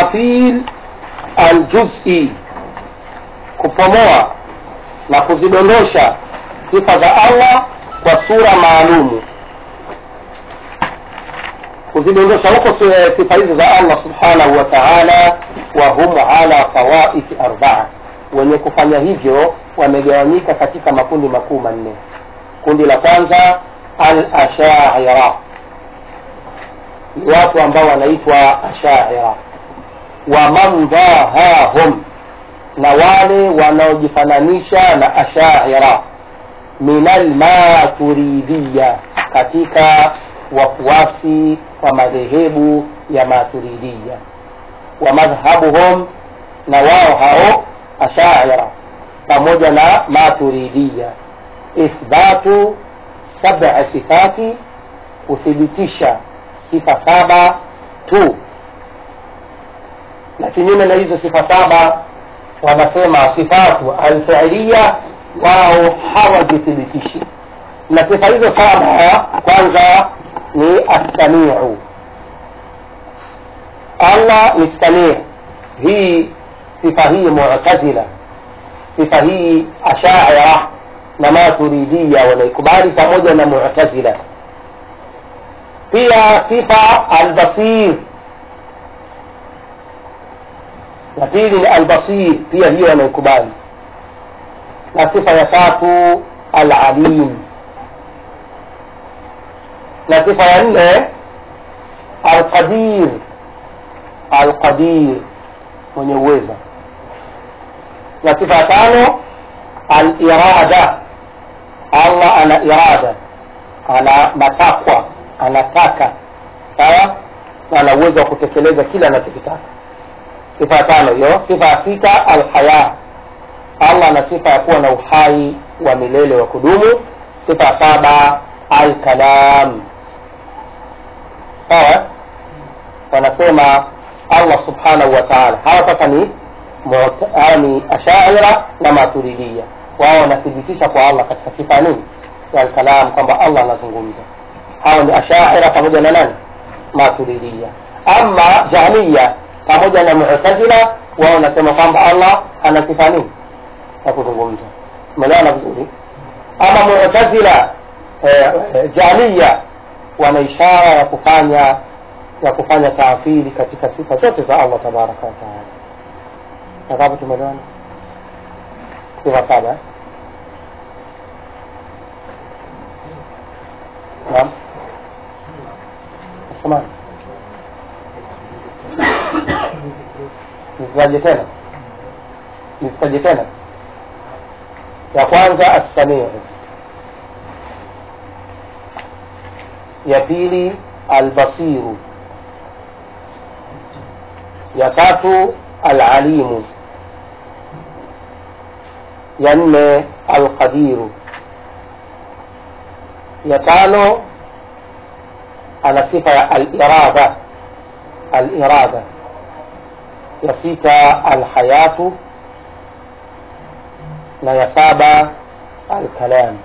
tatil aljuzi kupomoa na kuzidondosha sifa za allah kwa sura maalumu kuzidondosha huko su- sifa hizi za allah subhanahu wa taala wa hum ala tawaifi arbaa wenye kufanya hivyo wamegawanyika katika makundi makuu manne kundi la kwanza al ashaira ni watu ambao wanaitwa ashaira wa man dhahahum na wale wanaojifananisha na ashaira min almaturidiya katika wafuasi wa madhehebu ya maturidiya wa madhhabuhum na wao hao ashaira pamoja na maturidiya ithbatu sab'a sifati kuthibitisha sifa saba tu na kinyume na hizo sifa saba wanasema sifatu alfiilia wao hawazithibitishi na sifa hizo saba kwanza ni assamiu allah ni samii hii sifa hii mu'tazila sifa hii ashaira na maturidia wanaikubali pamoja na mu'tazila pia sifa albasir ya pili ni albasir pia hiyo wanaikubali na sifa ya tatu alalim na sifa ya nne alqadir alqadir mwenye uweza na sifa ya tano alirada allah ana irada ana matakwa anataka sawa na ana uwezo wa kutekeleza kile anachokitaka sifa ya tano hiyo sifa ya sita alhaya allah ana sifa ya kuwa na uhai wa milele wa kudumu sifa ya saba alkalam sawa wanasema allah subhanahu wa taala hawa sasa ni mu'ta- hawa ni ashaira na maturidia wao wanathibitisha kwa allah katika sifa ya nini ya alkalam kwamba allah anazungumza hawa ni ashaira pamoja na nani maturidia ama jahmiya pamoja na mu'tazila wao wanasema kwamba allah ana sifa nini ya kuzungumza umeelewana vizuri ama mu'tazila eh, eh, jahmiya wana ishara ya kufanya ya kufanya taafili katika sifa zote za allah tabaraka wataala nakapo tumeelewana sifa saba eh? naam samani nizitaje tena nizitaje tena ya kwanza assamiu ya pili albasiru ya tatu alalimu ya nne alqadiru ya tano ana sifa ya alirada alirada ya sita alhayatu na ya saba alkalam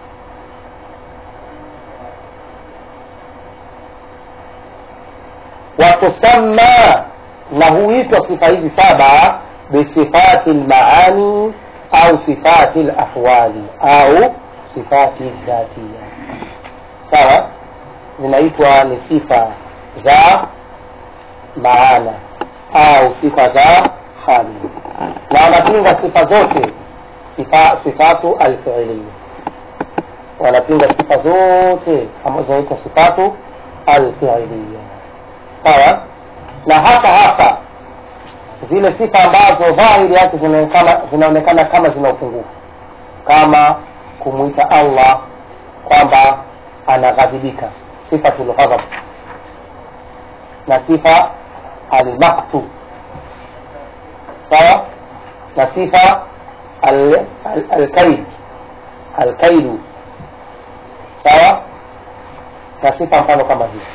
watusamma na huitwa sifa hizi saba bisifati lmaani au sifati lahwali au sifati dhatia sawa zinaitwa ni sifa za maana au sifa za hali na wanapinga sifa zote sifa, sifatu alfiilia wanapinga sifa zote ambazo zinaitwa sifatu alfiilia sawa na hasa hasa zile sifa ambazo dhahiri yake zinaonekana zinaonekana kama zina upungufu kama kumwita allah kwamba anaghadhibika sifatul ghadhab na sifa almaktu sawa na sifa al- al- alkaid alkaidu sawa na sifa mfano kama hizi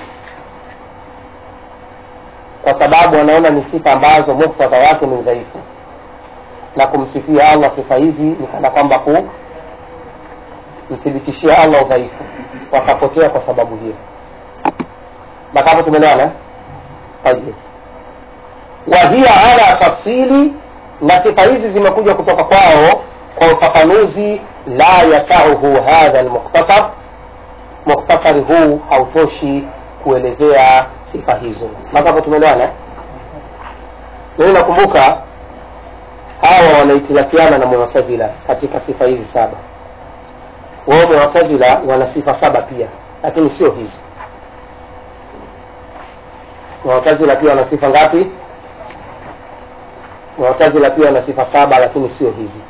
kwa sababu wanaona ni sifa ambazo muktadha wake ni dhaifu na kumsifia allah sifa hizi ni kana kwamba kumthibitishia allah udhaifu wakapotea kwa sababu hiyo mpaka hapo tumeelewana eh? Tayeb. wa hiya ala tafsili na sifa hizi zimekuja kutoka kwao kwa ufafanuzi la yasauhu hadha lmukhtasar mukhtasari huu hautoshi kuelezea sifa hizo mpaka hapo tumeelewana eh? mimi nakumbuka hawa wanahitilafiana na muwatazila katika sifa hizi saba wao muwatazila wana sifa saba pia lakini sio hizi muwatazila pia wana sifa ngapi muwatazila pia wana sifa saba lakini sio hizi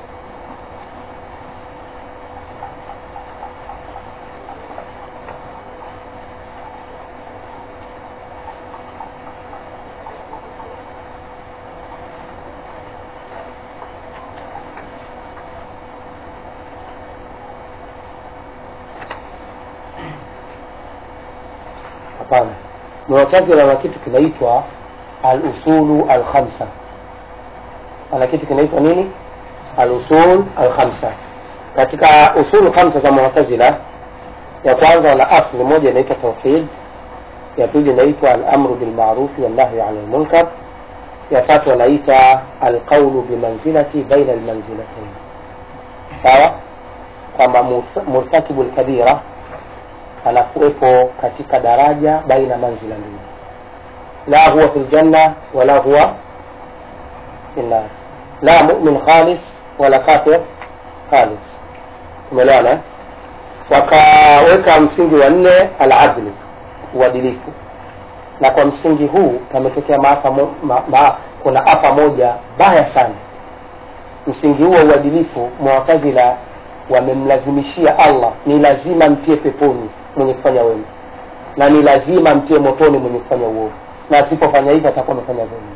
hapana muwatazila wana kitu kinaitwa alusulu alkhamsa ana kitu kinaitwa nini alusul alkhamsa katika usulu khamsa za muwatazila ya kwanza wana asli moja inaitwa tauhid ya pili inaitwa alamru bilmarufi wannahyu ani lmunkar ya tatu wanaita alqaulu bimanzilati baina almanzilatain sawa kwamba murth- murtakibu lkabira anakuwepo katika daraja baina manzila mbili la huwa fi ljanna wala huwa fi nnar la mumin khalis wala kafir khalis umeelewana eh? wakaweka msingi wa nne aladlu uadilifu na kwa msingi huu pametokea maafa mo, ma, ma, kuna afa moja baya sana msingi huu wa uadilifu muwatazila wamemlazimishia allah ni lazima mtie peponi mwenye kufanya wema na ni lazima mtie motoni mwenye kufanya uovu na asipofanya hivyo atakuwa amefanya dhulma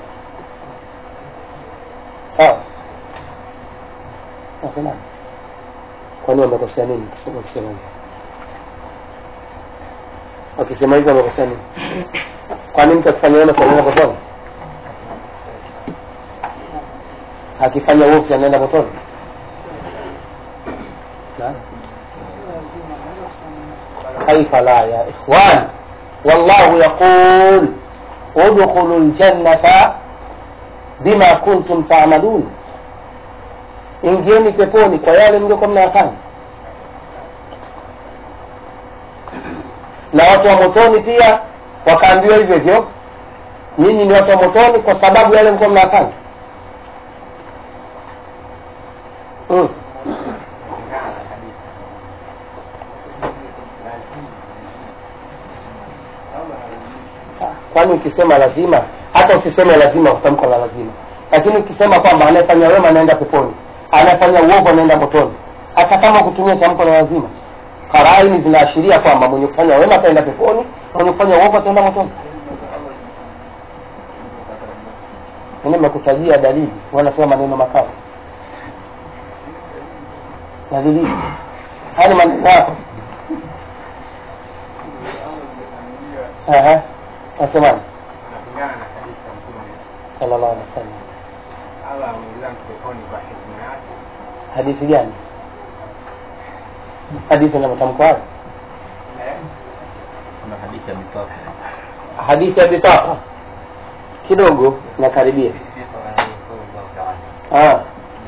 sawa nasema kwani wamekosea nini wakisema wakisema hivyo wakisema hivyo wamekosea nini kwani mtu akifanya wema sanaenda motoni akifanya uovu si anaenda motoni na كيف لا يا إخوان والله يقول ادخلوا الجنة بما كنتم تعملون ingieni peponi kwa yale mliokuwa mnayafanya na watu wa motoni pia wakaambiwa hivyo hivyo nyinyi ni watu wa motoni kwa sababu yale mlikuwa mnayafanya mm. kwani ukisema lazima hata usiseme lazima utamko la lazima lakini ukisema kwamba anayefanya wema anaenda peponi anayefanya uovu anaenda motoni hata kama kutumia tamko la lazima karaini zinaashiria kwamba mwenye kufanya wema ataenda peponi mwenye kufanya uovu ataenda motoni mimi nimekutajia dalili wanasema maneno makavu dalili haya ni maneno yako Ehe. nasemaje Kulingana na hadithi ya Mtume, sallallahu alaihi wasallam Allah ameulizwa mtu peponi kwa hikma yake. hadithi gani hadithi na matamko hayo Eh, kuna hadithi ya mitoka hadithi ya bitaka kidogo nakaribia iko katika Rasulullah ta'ala. ah.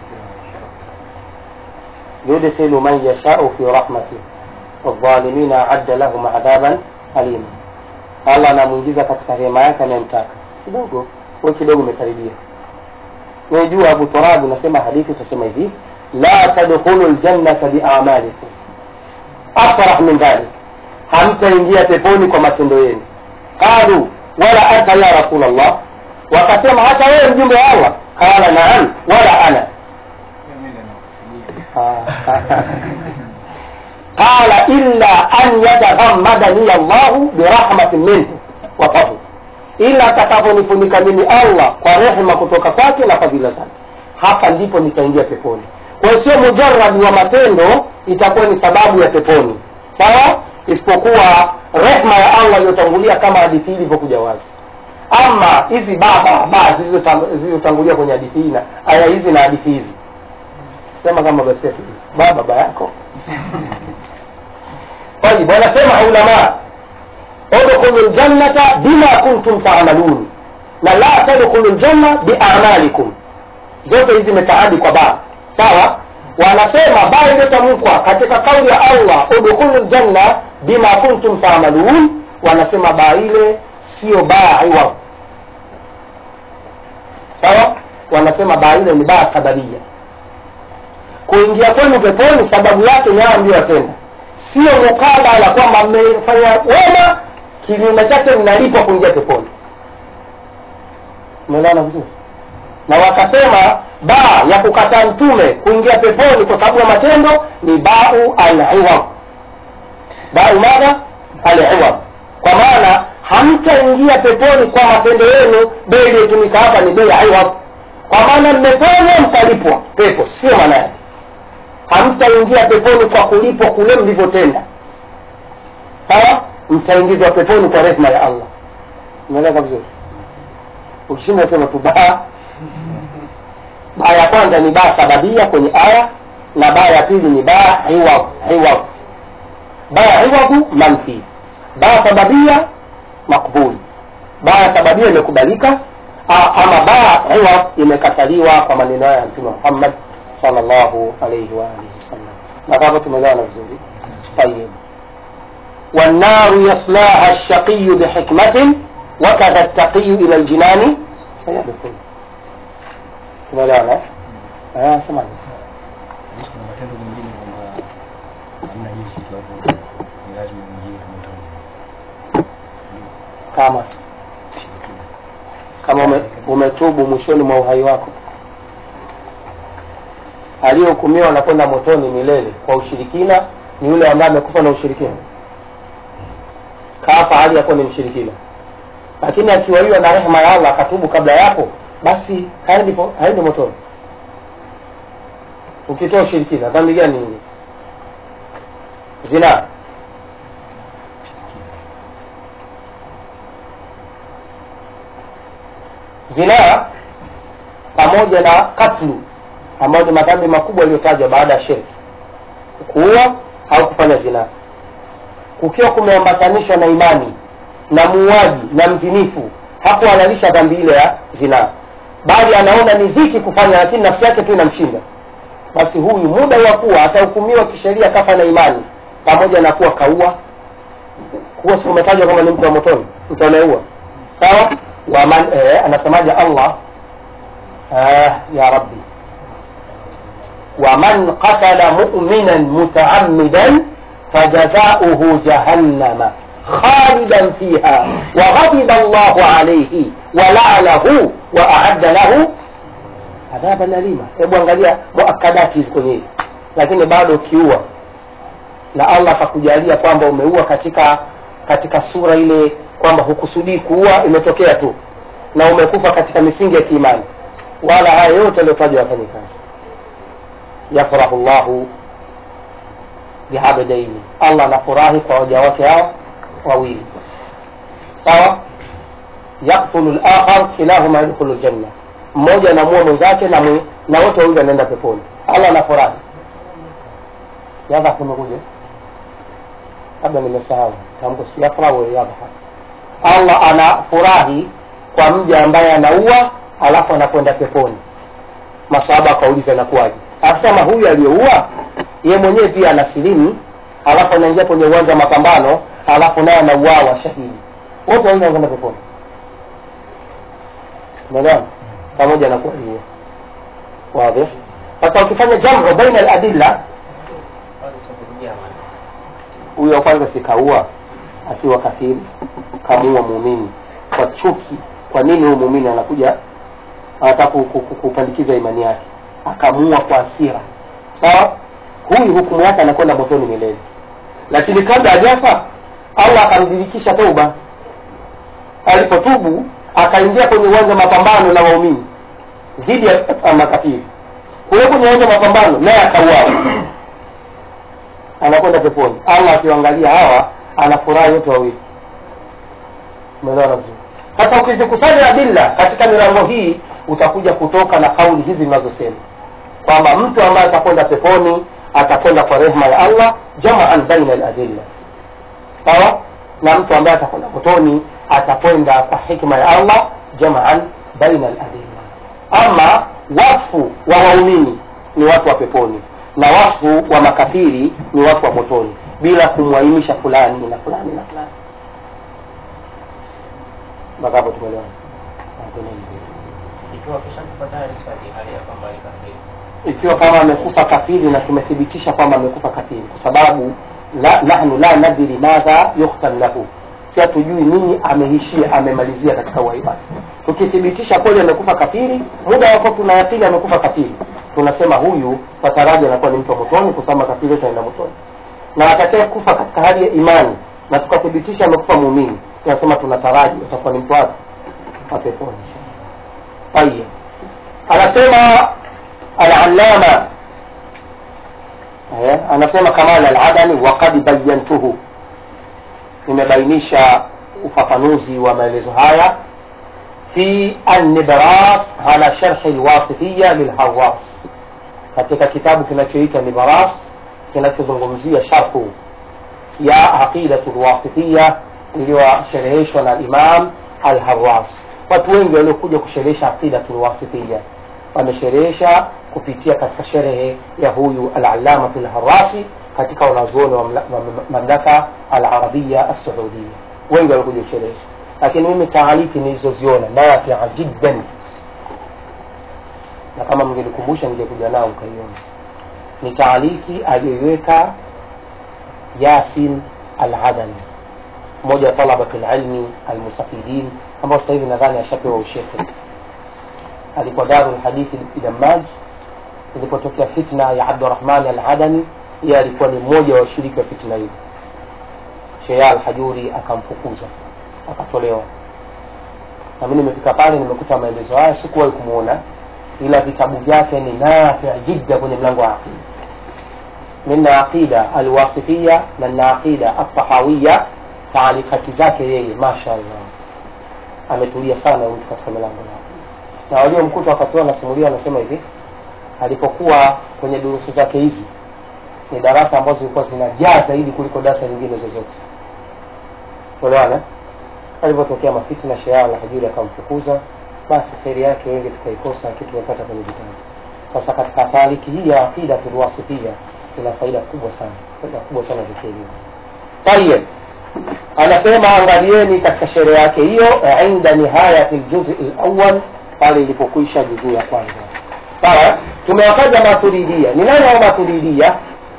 yudkhilu man yashau fi rahmati wadhalimina adda lahum adhaban alima allah anamwingiza katika rehema yake anayemtaka kidogo we kidogo umekaribia wejua abu turab unasema hadithi utasema hivi la tadkhulu ljannata biamalikum asrah min dhalik hamtaingia peponi kwa matendo yenu qalu wala anta ya rasul allah wakasema hata wewe mjumbe wa allah qala naam wala ana Mimi ndio nakusudia. qala illa an yataghammadani allahu birahmatin minhu wa fadl ila atakavyonifunika mimi allah kwa rehema kutoka kwake na fadhila zake hapa ndipo nitaingia peponi kwa hiyo sio mujaradi wa matendo itakuwa ni sababu ya peponi sawa isipokuwa rehma ya allah iliyotangulia kama hadithi hii ilivyokuja wazi ama hizi baba ba zilizotang- zilizotangulia kwenye hadithi hii na aya hizi na hadithi hizi sema kama basi baba baba yako طيب wanasema ulama udkhulu ljannata bima kuntum tamalun na la tadkhulu ljanna biamalikum zote hizi zimetaadi kwa baa sawa wanasema baa iliyotamkwa katika kauli ya allah udkhulu ljanna bima kuntum tamalun wanasema baa ile sio baa iwa sawa wanasema baa ile ni baa sababia kuingia kwenu peponi sababu yake ni haya ndio watenda sio mukabala kwamba mmefanya wema kinyume chake mnalipwa kuingia peponi umeelewana vizuri na wakasema baa ya kukataa mtume kuingia peponi kwa sababu ya matendo ni bau aliwam bau madha aliwam kwa maana hamtaingia peponi kwa matendo yenu bei iliyotumika hapa ni bei iwam kwa maana mmefanya mkalipwa pepo sio maana yake hamtaingia peponi kwa kulipwa kule mlivyotenda sawa mtaingizwa peponi kwa rehma ya allah umeeleka vizuri ukishinda sema tu baa baa ya kwanza ni baa sababia kwenye aya na baa ya pili ni baa iwad iwad baa iwadu manfi baa sababia makbul baa ya sababia imekubalika a- ama baa iwad imekataliwa kwa maneno haya ya mtume muhammad sallallahu alaihi wa alihi wasallam na kama tumeelewana vizuri tayib والنار يصلاها الشقي بحكمة وكذا التقي إلى الجنان سيدخل tumeelewana eh? Eh, semaje kuna matendo mengine kwamba hamna jinsi tu hapo ni lazima mwingine kama kama kama ume, umetubu mwishoni mwa uhai wako aliyehukumiwa na kwenda motoni milele kwa ushirikina ni yule ambaye amekufa na ushirikina kafa hali yakuwa ni mshirikina lakini akiwaiwa na rehema ya allah akatubu kabla yapo basi haendi po- haendi motoni ukitoa ushirikina dhambi gani nyingi zinaa zinaa pamoja na katlu ambayo ni madhambi makubwa yaliyotajwa baada ya shirki kuua au kufanya zinaa kukiwa kumeambatanishwa na imani na muuaji na mzinifu hakuhalalisha dhambi ile ya zinaa bali anaona ni dhiki kufanya lakini nafsi yake tu inamshinda basi huyu muda wa kuwa atahukumiwa kisheria kafa na imani pamoja na kuwa kaua kuwa si umetajwa kama ni mtu wa motoni mtu anayeua sawa waman eh, anasemaje allah eh, ya rabbi ومن قتل مؤمنا متعمدا فجزاؤه جهنم خالدا فيها وغضب الله عليه ولعنه وأعد له adhaban alima hebu angalia muakadati hizi kwenye hili lakini bado ukiua na allah akakujalia kwamba umeua katika katika sura ile kwamba hukusudii kuua imetokea tu na umekufa katika misingi ya kiimani wala haya yote aliyotajwa yafanyi kazi yafrahu llahu biabdaini allah anafurahi kwa waja wake hao wawili sawa yakfulu lakhar kilahuma yadkhulu ljanna mmoja anamua mwenzake na, mwe- na wote wawili wanaenda peponi allah anafurahi yadhak imekuja labda nimesahau tamko si yafrahu yadhak allah anafurahi kwa mja ambaye anaua alafu anakwenda peponi masahaba akauliza inakuwaje akasema huyu aliyeua ye mwenyewe pia anasilimu alafu anaingia kwenye uwanja wa mapambano alafu naye anauawa shahidi wote wawili wanakwenda peponi umeelewa pamoja na kualiua wadhi sasa ukifanya jambo baina aladilla huyo wa kwanza sikaua akiwa kafiri kamuua muumini kwa chuki kwa nini huyu muumini anakuja anataka ku- ku- ku- kupandikiza imani yake akamuua kwa hasira sawa huyu hukumu yake anakwenda motoni milele lakini kabla hajafa allah akamdirikisha toba alipotubu akaingia kwenye uwanja wa mapambano na waumini dhidi ya ya makafiri kule kwenye uwanja wa mapambano naye akauawa anakwenda peponi allah akiwaangalia hawa anafurahi wote wawili umeelewana vizuri sasa ukizikusanya adilla katika milango hii utakuja kutoka na kauli hizi zinazosema kwamba mtu ambaye atakwenda peponi atakwenda kwa rehma ya allah jamaan baina aladilla sawa na mtu ambaye atakwenda motoni atakwenda kwa hikma ya allah jamaan baina aladilla ama wasfu wa waumini ni watu wa peponi na wasfu wa makafiri ni watu wa motoni bila kumwainisha fulani na fulani na fulani mpaka hapo tumeelewana ikiwa kisha kufa tayari kwenye hali ya kwamba ni kafiri ikiwa kama amekufa kafiri na tumethibitisha kwamba amekufa kafiri kwa sababu la, nahnu la nadiri madha yukhtam lahu si hatujui nini ameishia amemalizia katika uhai wake tukithibitisha kweli amekufa kafiri muda wako tunayakini amekufa kafiri tunasema huyu kwa taraji anakuwa ni mtu wa motoni kwa sababu makafiri yote anaenda motoni na atakaye kufa katika hali ya imani na tukathibitisha amekufa muumini tunasema tunataraji atakuwa ni mtu wapi wa peponi tayeb anasema العلامة eh, anasema Kamal al-Adani waqad bayantuhu, nimebainisha ufafanuzi wa maelezo haya fi an-Nibras ala sharh al-Wasifiyya lilhawas, katika kitabu kinachoitwa Nibras kinachozungumzia sharhu ya aqidatu al-Wasifiyya iliyoshereheshwa na Imam al-Hawas. Watu wengi waliokuja kusherehesha aqidatu al-Wasifiyya wamesherehesha kupitia katika sherehe ya huyu al-allamatu al-harasi katika wanazuoni wa mla- wa mamlaka al-arabia as-saudia wengi walikuja kusherehesha lakini mimi taarifi nilizoziona nafia jiddan na kama mngelikumbusha ningekuja nao mkaiona ni taaliki aliyoiweka yasin al-adani mmoja wa talabatu lilmi almustafidin ambao sasa hivi nadhani ashapewa ushekhe alikuwa daru lhadithi idamaj ilipotokea fitna ya abdurahman al-adani yeye alikuwa ni mmoja wa washiriki wa fitna hili shea al-hajuri akamfukuza akatolewa na mimi nimefika pale nimekuta maelezo haya sikuwahi kumwona ila vitabu vyake ni nafi jidda kwenye mlango wa aqida mina aqida alwasifia na na aqida atahawiya taalikati zake yeye mashallah ametulia sana huyu mtu katika milango ya aqida na waliomkuta wakati huo anasimulia wanasema hivi alipokuwa kwenye durusu zake hizi ni darasa ambazo zilikuwa zinajaa zaidi kuliko darasa nyingine zozote unaona alipotokea mafitna shea la hajuri akamfukuza basi kheri yake wengi tukaikosa kitu tumepata kwenye vitabu sasa katika tariki hii ya aqida filwasifia ina faida kubwa sana faida kubwa sana za kielimu tayeb anasema angalieni katika sherehe yake hiyo inda nihayati ljuzi lawal pale ilipokwisha juzuu ya kwanza sawa tumewataja maturidia ni nani hao maturidia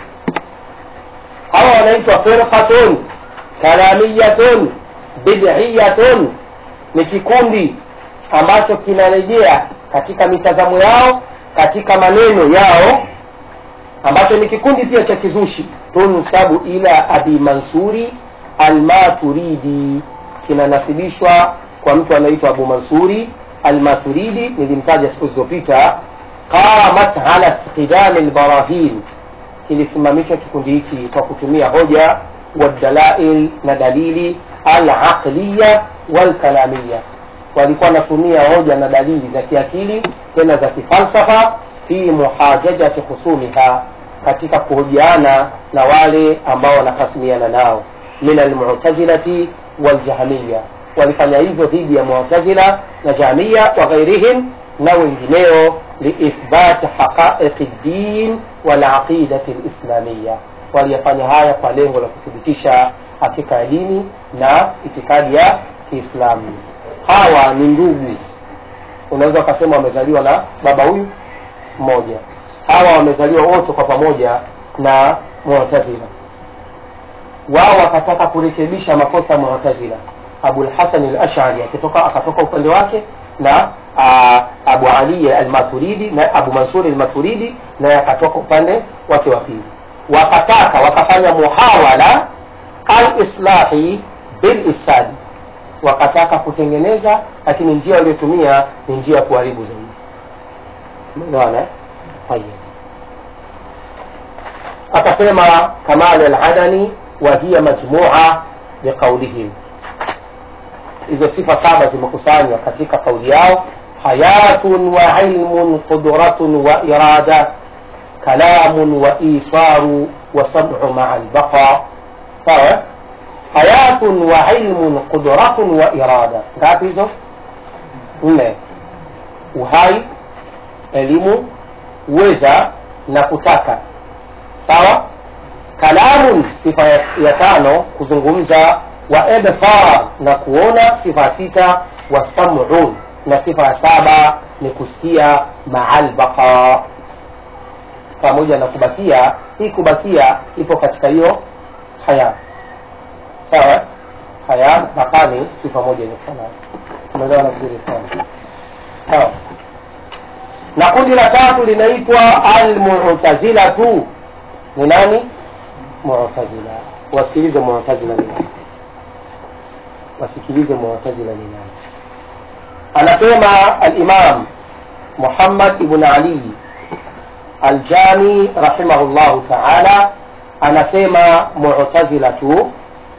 hawa wanaitwa firqatun kalamiyatun bid'iyatun ni kikundi ambacho kinarejea katika mitazamo yao katika maneno yao ambacho ni kikundi pia cha kizushi tunsabu ila abi mansuri almaturidi kinanasibishwa kwa mtu anaitwa abu mansuri almaturidi nilimtaja siku zilizopita qamat ala iskhidami albarahin kilisimamishwa kikundi hiki kwa kutumia hoja wadalail na dalili alaqliya walkalamiya walikuwa wanatumia hoja na dalili za kiakili tena za kifalsafa fi muhajajati khusumiha katika kuhojiana na wale ambao wanahasimiana nao min almutazilati waljahmiya walifanya hivyo dhidi ya mu'tazila na jahmiya wa ghairihim na wengineo liithbati haqaiqi ddin walaqidati lislamiya waliyafanya haya kwa lengo la kuthibitisha hakika ya dini na itikadi ya kiislamu hawa ni ndugu unaweza ukasema wamezaliwa na baba huyu mmoja hawa wamezaliwa wote kwa pamoja na mu'tazila wao wakataka kurekebisha makosa ya mu'tazila abul hasan al-ash'ari akitoka akatoka upande wake na uh, abu ali al-maturidi na abu mansur al-maturidi naye akatoka upande wake wa pili wakataka wakafanya muhawala al-islahi bil ifsadi wakataka kutengeneza lakini njia waliotumia ni njia ya kuharibu zaidi tumeelewana tayeb akasema kamal al-adani wa hiya majmua biqaulihim hizo sifa saba zimekusanywa katika kauli yao hayatun wa ilmun qudratun wa irada kalamun wa isaru wa sam'u maa albaqa sawa hayatun wa ilmun qudratun wa irada ngapi hizo nne uhai elimu uweza na kutaka sawa kalamun sifa ya, ya tano kuzungumza wa ibsar na kuona sifa ya sita wa sam'un na sifa ya saba ni kusikia ma'al baqa pamoja na kubakia hii kubakia ipo katika hiyo haya sawa haya baqa ni sifa moja inafanana umeelewana vizuri sana sawa na kundi la tatu linaitwa almu'tazilatu ni nani mu'tazila wasikilize mu'tazila ni nani wasikilize mu'tazila ni nani anasema al-imam Muhammad ibn Ali al-Jami rahimahullahu ta'ala anasema mu'tazilatu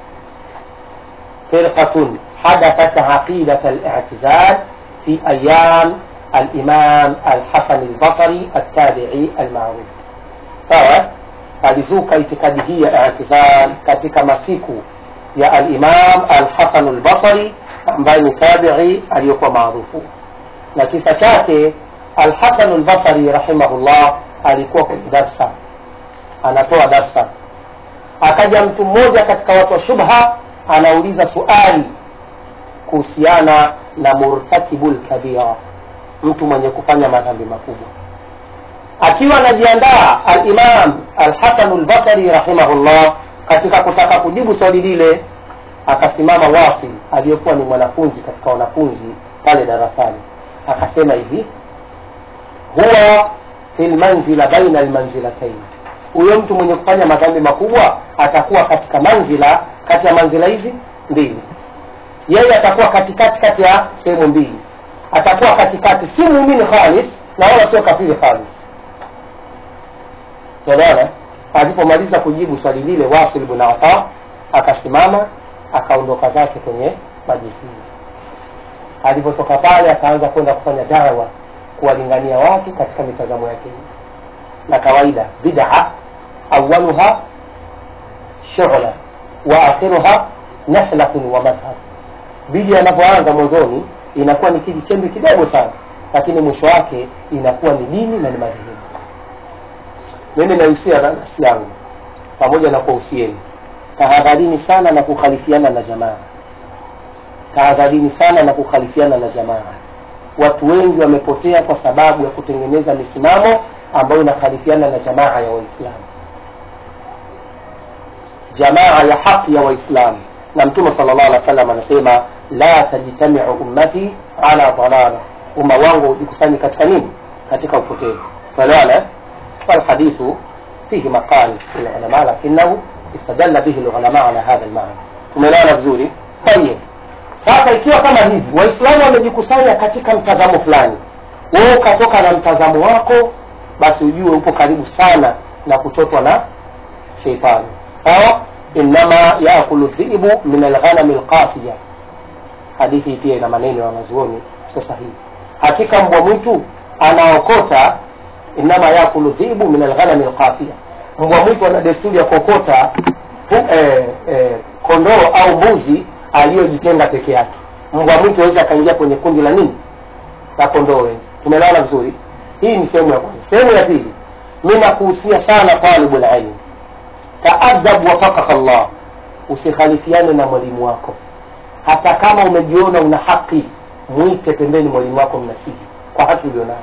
firqatun hadathat aqidat al-i'tizal fi ayyam الإمام الحسن البصري التابعي المعروف sawa alizuka itikadi hii ya i'tizal katika masiku ya al-Imam al-Hasan al-Basri ambaye ni tabi'i aliyokuwa maarufu na kisa chake al-Hasan al-Basri rahimahullah alikuwa kwenye darsa anatoa darsa akaja mtu mmoja katika watu wa shubha anauliza suali kuhusiana na murtakibul kabira mtu mwenye kufanya madhambi makubwa akiwa anajiandaa al-Imam al-Hasan al-Basri rahimahullah katika kutaka kujibu swali lile akasimama Wasil aliyekuwa ni mwanafunzi katika wanafunzi pale darasani akasema hivi huwa fil manzila baina almanzilatayn huyo mtu mwenye kufanya madhambi makubwa atakuwa katika manzila kati ya manzila hizi mbili yeye atakuwa katikati kati ya sehemu mbili atakuwa katikati si muumini khalis na wala sio kafiri khalis tunaona alipomaliza kujibu swali lile Wasil ibn Ata akasimama akaondoka zake kwenye majlisi alipotoka pale akaanza kwenda kufanya dawa kuwalingania watu katika mitazamo yake hii na kawaida bid'a awaluha shughla wa akhiruha nahlatun wa madhhab bid'a inapoanza mwanzoni inakuwa ni kijichembe kidogo sana lakini mwisho wake inakuwa ni dini na ni madhehebu mimi nahusia na nafsi yangu pamoja na kuwahusieni tahadharini sana na kukhalifiana na jamaa tahadharini sana na kukhalifiana na jamaa watu wengi wamepotea kwa sababu ya kutengeneza misimamo ambayo inakhalifiana na jamaa ya waislamu jamaa ya haki ya waislamu na mtume sallallahu alaihi wasallam anasema la tajtamiu ummati ala dalala umma wangu ujikusanye katika nini katika upotevu tuelewana فالحديث فيه مقال للعلماء لكنه استدل به العلماء على هذا المعنى tumeelewana vizuri tayeb sasa ikiwa kama hivi waislamu wamejikusanya katika mtazamo fulani wewe ukatoka na mtazamo wako basi ujue upo karibu sana na kuchotwa na sheitani sawa innama yakulu dhibu min alghanami alqasiya hadithi pia ina maneno ya wanazuoni sio sahihi hakika mbwa mwitu anaokota inama yakulu dhibu min alghanami alqasiya mbwa mwitu ana desturi ya kuokota eh, eh, kondoo au mbuzi aliyojitenga peke yake mbwa mwitu aweza akaingia kwenye kundi la nini la kondoo wengi tumeelewana vizuri hii ni sehemu ya kwanza sehemu ya pili mi nakuhusia sana talibul ilm taadab wafakaka llah usikhalifiane na mwalimu wako hata kama umejiona una haki mwite pembeni mwalimu wako mnasihi kwa haki ulionayo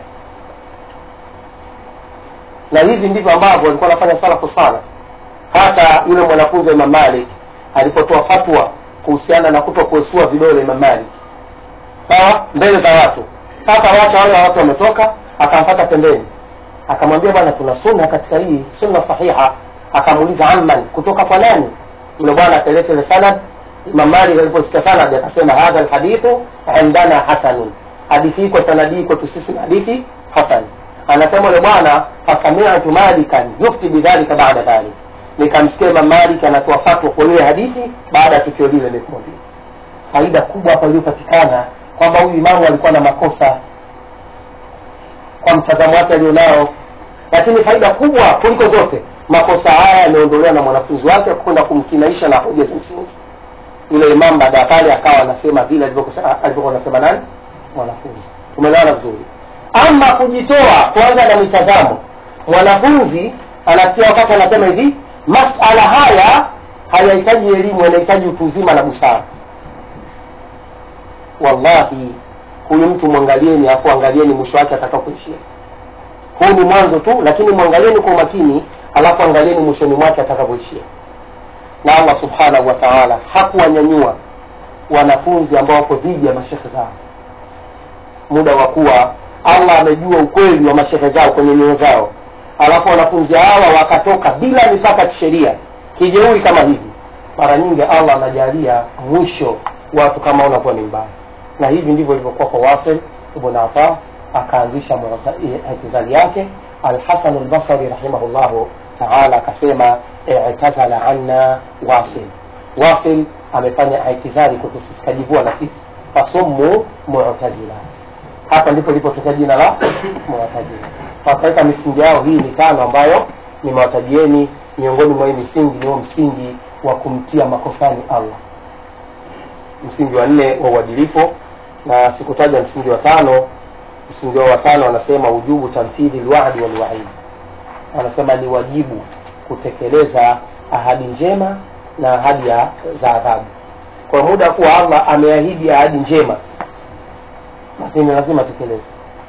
na hivi ndivyo ambavyo walikuwa wanafanya salafu sana hata yule mwanafunzi wa Imam Malik alipotoa fatwa kuhusiana na kuto kuesua vidole Imam Malik sawa mbele za watu mpaka wacha wale watu wametoka akamfata pembeni akamwambia bwana tuna sunna katika hii sunna sahiha akamuuliza amman kutoka kwa nani yule bwana akaleta ile sanad Imam Malik aliposikia sanad akasema hadha alhadithu indana hasanun hadithi hii kwa sanadi hii kwetu sisi ni hadithi hasan anasema yule bwana fasami'tu malikan yufti bidhalika ba'da dhalik nikamsikia Imam Malik anatoa fatwa kwa ile hadithi baada ya tukio lile nilikwambia faida kubwa hapa iliyopatikana kwamba huyu imamu alikuwa na makosa kwa mtazamo wake alionao lakini faida kubwa kuliko zote makosa haya yameondolewa na mwanafunzi wake kwenda kumkinaisha na hoja za msingi yule imam baada ya pale akawa anasema vile alivyokuwa anasema nani mwanafunzi tumeelewana vizuri ama kujitoa kwanza na mitazamo mwanafunzi anafikia wakati anasema hivi masala haya hayahitaji elimu yanahitaji utu uzima na busara wallahi huyu mtu mwangalieni afu angalieni mwisho wake atakapoishia huu ni mwanzo tu lakini mwangalieni kwa umakini alafu angalieni mwishoni mwake atakapoishia na allah subhanahu wa taala hakuwanyanyua wanafunzi ambao wako dhidi ya mashekhe zao muda wa kuwa allah amejua ukweli wa mashehe zao kwenye nyoyo zao alafu wanafunzi hawa wakatoka bila mipaka ya kisheria kijeuri kama hivi mara nyingi allah anajalia mwisho watu kama unakuwa ni mbaya na hivi ndivyo ilivyokuwa kwa wasil ibn ata akaanzisha mu'ta- itizali yake alhasan albasri rahimahullahu taala akasema itazala anna wasil wasil amefanya itizali kutusikajivua na sisi fasummu mu'tazila hapa ndipo lipotokea jina la mu'tazila wakaweka misingi yao hii mitano ambayo nimewatajieni miongoni mwa hii misingi ni huo msingi wa kumtia makosani allah msingi wa nne wa uadilifu na sikutaja msingi wa tano msingi wao wa tano wanasema ujubu tamthili lwadi walwaidi wanasema ni wajibu kutekeleza ahadi njema na ahadi ya- za adhabu kwa muda kuwa allah ameahidi ahadi njema basi ni lazima tekeleze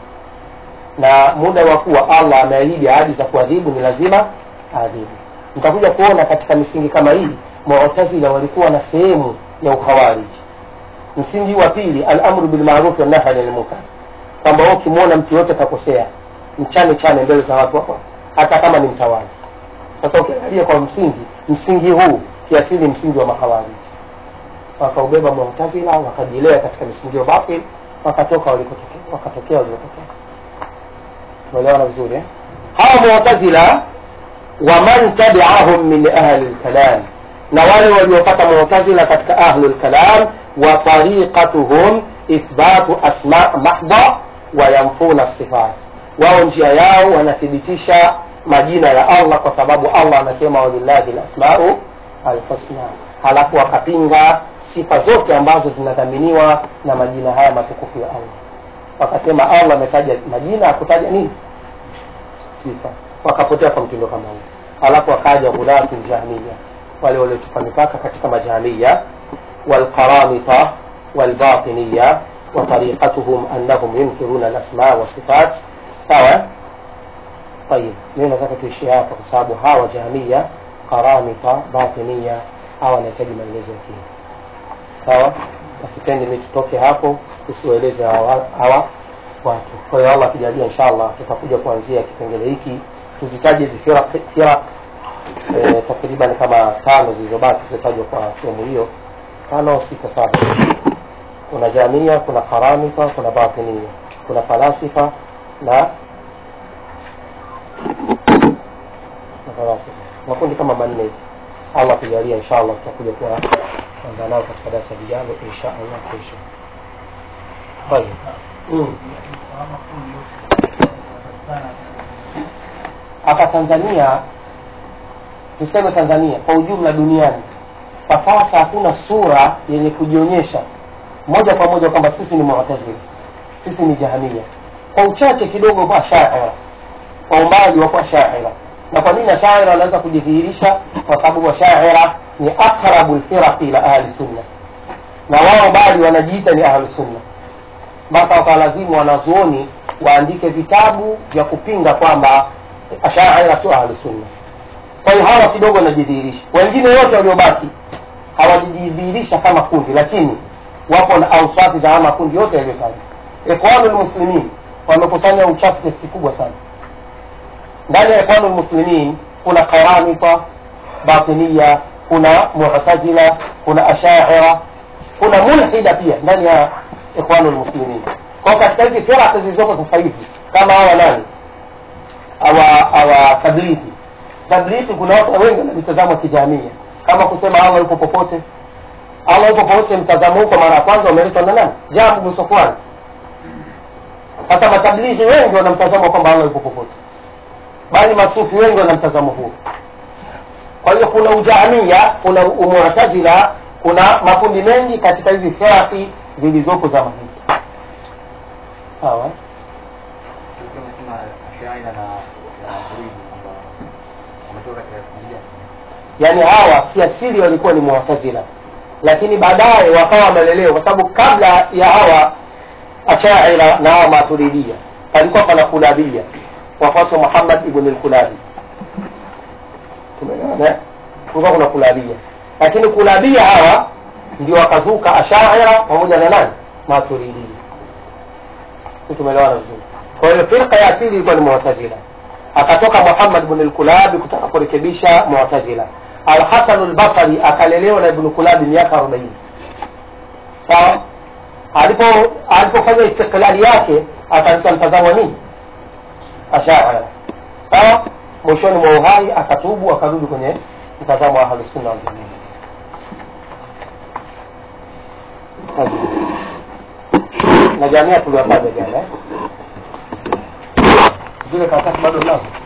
na muda wa kuwa allah ameahidi ahadi za kuadhibu ni lazima aadhibu mtakuja kuona katika misingi kama hii mu'tazila walikuwa na sehemu ya ukhawariji msingi wa pili alamru bilmarufi wanahi anil munkar kwamba wewe ukimwona mtu yote kakosea mchane chane mbele za watu hapo hata kama ni mtawala sasa ukiangalia kwa msingi msingi huu kiasili msingi wa makhawariji wakaubeba mu'tazila wakajilea katika misingi ya batil wakatoka walikotokea wakatokea walikotokea umeelewana vizuri eh? hawa mu'tazila waman tabi'ahum min ahli lkalam na wale waliopata mu'tazila katika ahlu lkalam wa tariqatuhum ithbatu asma mahdha wa yamfuna sifat wao njia yao wanathibitisha majina ya allah kwa sababu allah anasema walillahi lasmau alhusna halafu wakapinga sifa zote ambazo zinadhaminiwa na majina haya matukufu ya allah wakasema allah ametaja majina akutaja nini sifa wakapotea kwa mtindo kama huu alafu wakaja ghulatu ljahmiya wale waliotupa mipaka katika majahmiya walqaramita walbatiniya وطريقتهم أنهم ينكرون الأسماء والصفات sawa طيب mimi nataka tuishie hapa kwa sababu hawa jahmiya qaramita batinia hawa wanahitaji maelezo ya kina sawa basipendi mi tutoke hapo tusiwaeleze hawa, hawa watu kwa hiyo allah akijalia inshallah tutakuja kuanzia kipengele hiki tuzitaje hizi firaq firaq e, takriban kama tano zilizobaki zitajwa kwa sehemu hiyo tano au sita saba kuna jamia kuna karamita kuna batinia kuna falasifa na na falasifa makundi kama manne hivi allah akijalia inshallah tutakuja kuwa kwanza nao katika darasa lijalo insha allah kesho طيب mm. hapa tanzania tuseme tanzania kwa ujumla duniani kwa sasa hakuna sura yenye kujionyesha moja kwa moja kwamba sisi ni mu'tazila sisi ni jahamia kwa uchache kidogo kwa shaira kwa umbali wa kwa shaira na kwa nini ashaira wanaweza kujidhihirisha kwa sababu washaira ni aqrabu lfiraqi ila ahli sunna na wao bali wanajiita ni ahlu sunna mpaka wakalazimu wanazuoni waandike vitabu vya kupinga kwamba ashaira sio ahlu sunna kwa hiyo hawa kidogo wanajidhihirisha wengine wote waliobaki hawajidhihirisha kama kundi lakini wapo na auswafi za haya makundi yote yaliyotajwa ikhwanul muslimin wamekusanya uchafu kiasi kikubwa sana ndani ya ikhwanul muslimin kuna karamita batinia kuna mu'tazila kuna ashaira kuna mulhida pia ndani ya ikhwanul muslimin kwa katika hizi firaq zilizoko sasa hivi kama hawa nani awa awa tablighi tablighi kuna watu wengi wana mitazamo ya kijamia kama kusema allah yupo popote allah yupo popote mtazamo huko mara ya kwanza umeletwa na nani jabu busofwani sasa matablighi wengi wana mtazamo kwamba allah yupo popote bali masufi wengi wana mtazamo huo kwa hiyo kuna ujamia kuna umu'tazila kuna makundi mengi katika hizi firaki zilizopo zama hizi sawa Kama kama Ashaira na na Maturidi kwamba wametoka katika kuja yaani hawa kiasili walikuwa ni mu'tazila lakini baadaye wakawa wamelelewa kwa sababu kabla ya hawa ashaira na hawa maturidia palikuwa pana kulabia wafuasi wa muhammad ibn al-kulabi tumeelewana eh? kulikuwa kuna kulabia lakini kulabia hawa ndio wakazuka ashaira pamoja na nani maturidia si tumeelewana vizuri kwa hiyo firqa ya asili ilikuwa ni mu'tazila akatoka Muhammad ibn al-Kulabi kutaka kurekebisha Mu'tazila. Al-Hasan al-Basri akalelewa na Ibn Kulabi miaka 40. Sawa? Alipo alipofanya istiklali yake akaanza mtazamo wa nini? Ash'ari. Sawa? Mwishoni mwa uhai akatubu akarudi kwenye mtazamo wa Ahlus Sunna wal Jamaa. Na jamii tuliwataja jana. eh? Zile karatasi bado nazo.